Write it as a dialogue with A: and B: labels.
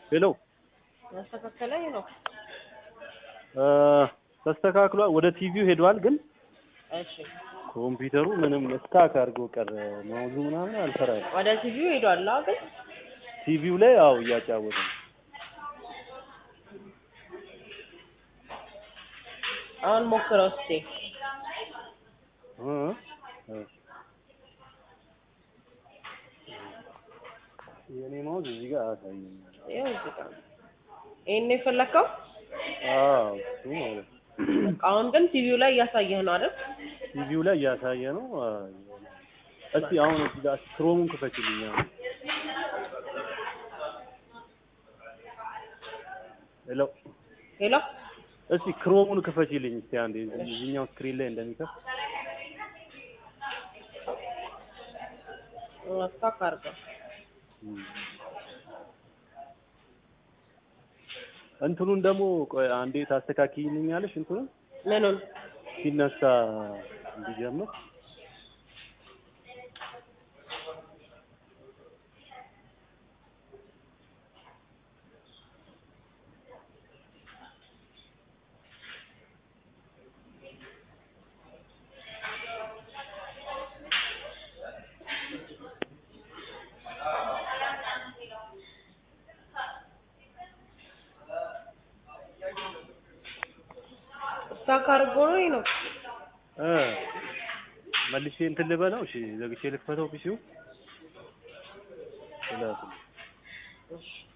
A: ሄሎ
B: ያስተካከለ ነው።
A: ተስተካክሏል። ወደ ቲቪው ሄዷል፣ ግን
B: እሺ
A: ኮምፒውተሩ ምንም ስታክ አድርጎ ቀረ። ማውዙ ምናምን አልሰራም።
B: ወደ ቲቪው ሄዷል። አዎ ግን
A: ቲቪው ላይ አው እያጫወተ ነው።
B: አሁን ሞክረው እስኪ።
A: እ እ የኔ ማውዝ እዚህ ጋር አያሳየኝም።
B: ይኸው እዚህ ጋር ነው። ይሄን ነው የፈለከው?
A: አዎ እሱ ማለት ነው።
B: በቃ አሁን ግን ቲቪው ላይ እያሳየህ ነው አይደል?
A: ቲቪው ላይ እያሳየ ነው። አ፣ እስቲ አሁን እዚህ ጋር ክሮሙን ክፈችልኝ። አሁን ሄሎ
B: ሄሎ
A: እስቲ ክሮሙን ክፈችልኝ እስቲ አንዴ እዚህኛው ስክሪን ላይ እንደሚከፍት
B: ስታክ አድርገው።
A: እንትኑን ደግሞ ቆይ አንዴ ታስተካክይልኛለሽ? እንትኑን
B: ምኑን?
A: ሲነሳ እንዲጀምር
B: ስታክ አድርጎ ነው ይሄ ነው።
A: እ መልሼ እንትን ልበለው። እሺ ዘግቼ ልክፈተው ፒሲው።
B: እሺ